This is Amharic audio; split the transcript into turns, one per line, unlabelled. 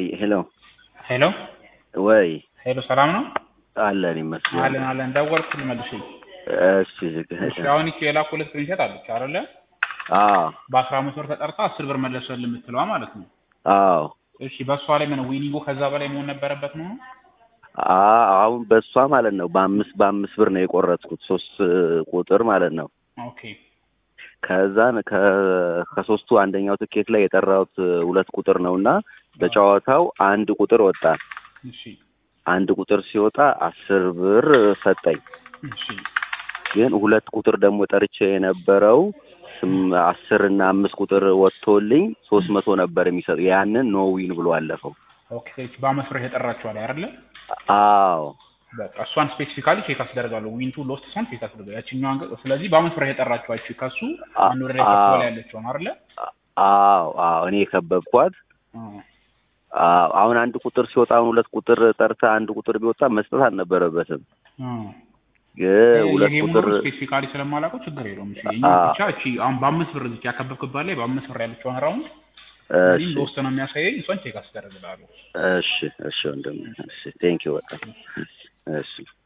ወይ ሄሎ
ሄሎ
ወይ
ሄሎ፣ ሰላም ነው?
አለን ይመስገን።
አለን አለን። ደወልኩልህ መልሼ።
እሺ ዝግ
እሺ፣ አሁን ይቺ የላኩልህ ስክሪንሾት አለች አይደለ?
አዎ
በአስራ አምስት ብር ተጠርታ አስር ብር መለሰልህ የምትለዋ ማለት ነው።
አዎ
እሺ፣ በእሷ ላይ ምን ዊኒንጉ ከዛ በላይ መሆን ነበረበት ነው?
አ- አሁን በእሷ ማለት ነው በአምስት በአምስት ብር ነው የቆረጥኩት ሶስት ቁጥር ማለት ነው።
ኦኬ
ከዛን ከ- ከሶስቱ አንደኛው ትኬት ላይ የጠራሁት ሁለት ቁጥር ነው እና በጨዋታው አንድ ቁጥር ወጣ።
እሺ
አንድ ቁጥር ሲወጣ አስር ብር ሰጠኝ።
እሺ
ግን ሁለት ቁጥር ደግሞ ጠርቼ የነበረው ስም- አስር እና አምስት ቁጥር ወጥቶልኝ ሶስት መቶ ነበር የሚሰጥ ያንን ኖ ዊን ብሎ አለፈው።
ኦኬ። እሺ በአምስት ብር የተጠራችኋል አይደለ?
አዎ
በቃ እሷን ስፔሲፊካሊ ቼክ አስደርጋለሁ። ዊንቱ ሎስት እሷን ቼክ አስደርጋለሁ። ያችኛዋን ገ- ስለዚህ በአምስት ብር የጠራችኋችሁ ከሱ
አ-
አንድ ወደ ላይ ከፍ
አዎ።
በላይ ያለችውን አይደለ?
አዎ አዎ እኔ የከበብኳት
አዎ።
አዎ አሁን አንድ ቁጥር ሲወጣ አሁን ሁለት ቁጥር ጠርታ አንድ ቁጥር ቢወጣ መስጠት አልነበረበትም።
አዎ።
ግን ሁለት
ይሄ
ቁጥር
ሙሉ ስፔሲፊካሊ ስለማላውቀው ችግር የለውም። እሺ የኛ
አዎ።
ብቻ እቺ አሁን በአምስት ብር እዚህ ያከበብክባት ላይ በአምስት ብር ያለችውን ራውንድ
እሺ
እዚህም ሎስት ነው የሚያሳየኝ። እሷን ቼክ አስደርግልሃለሁ።
እሺ እሺ ወንድም እሺ ቴንክ ዩ በጣም እሺ